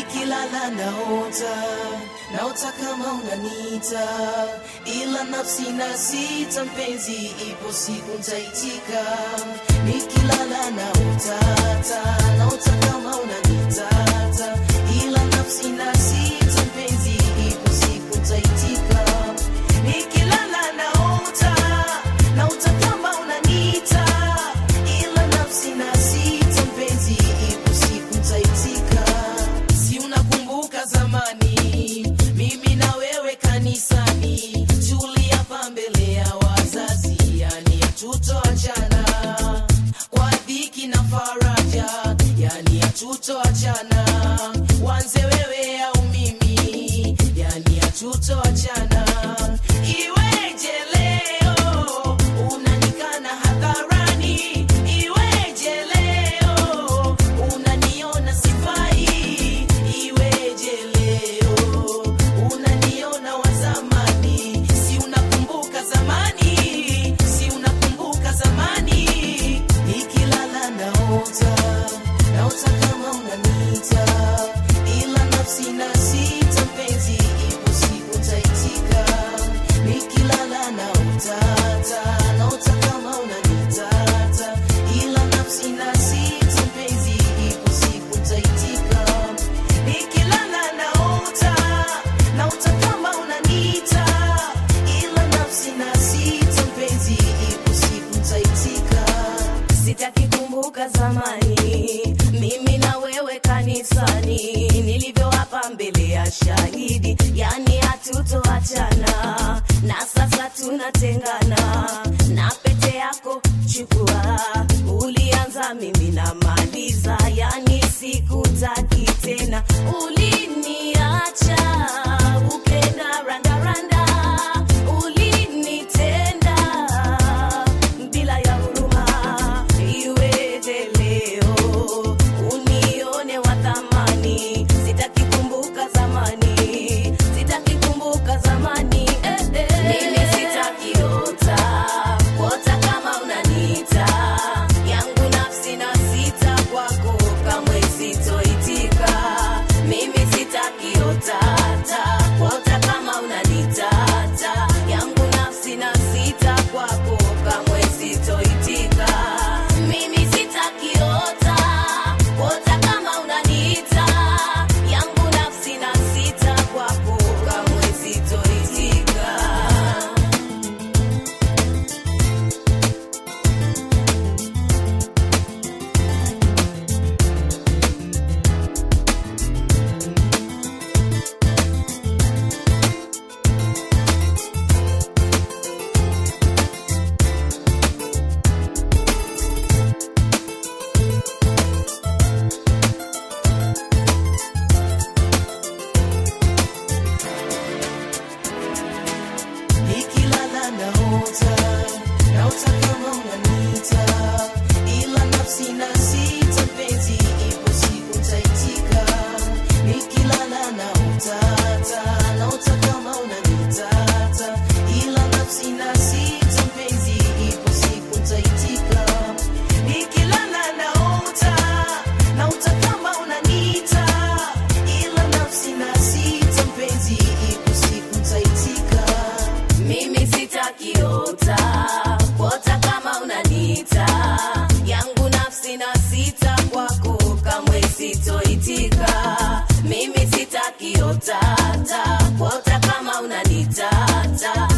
nikilala naota naota kama unanita ila nafsi na sita mpenzi ipo siku ntaitika nikilala naotata naota kama unanitata ila nafsi na sita mpenzi ipo siku ntaitika nikilala naota naota kama unanita ila nafsi na sita mpenzi ipo siku ntaitika si unakumbuka zamani mimi na wewe kanisani tuliapa mbele ya wazazi yani hatutoachana kwa dhiki na faraja yani hatutoachana wanze wewe au mimi yani hatutoachana iweje leo unanikana hadharani iweje leo unaniona sifai iweje leo unaniona wa zamani si unakumbuka zamani si unakumbuka zamani nikilala naota naota kama unanita ila nafsi na sita mpenzi ipo siku taitika nikilala naotata naota kama unanitata ila nafsi na sita mpenzi ipo siku taitika nikilala naota naota kama unanita ila nafsi na sita mpenzi ipo siku taitika sitaki kumbuka zamani mimi na wewe kanisani nilivyoapa mbele ya shahidi yani hatutoachana na sasa tunatengana na pete yako chukua ulianza mimi namaliza yani sikutaki tena uliniacha ukenda randaranda ulinitenda bila ya huruma iweje leo unione wa thamani sitaki kumbuka zamani sitaki kumbuka zamani eh, eh. mimi sitakiota kuota kama unaniita yangu nafsi na sita kwako kamwe sitoitika mimi sitakiotata kuota kama unanitata yangu nafsi na sita kwako kamwe sitoitika mimi sitakiota kuota kama unaniita yangu nafsi na sita kwako kamwe sitoitika nikilala naota naota kama unanita ila nafsi na sita mpenzi ipo siku ntaitika nikilala naotata naota kama unanitata ila nafsi na sita mpenzi ipo siku ntaitika nikilala naota naota kama unanita ila nafsi na sita mpenzi ipo siku ntaitika mimi sitakiota kuota kama unanita yangu nafsi na sita kwako kamwe sitoitika mimi sitakiotata kuota kama unanitata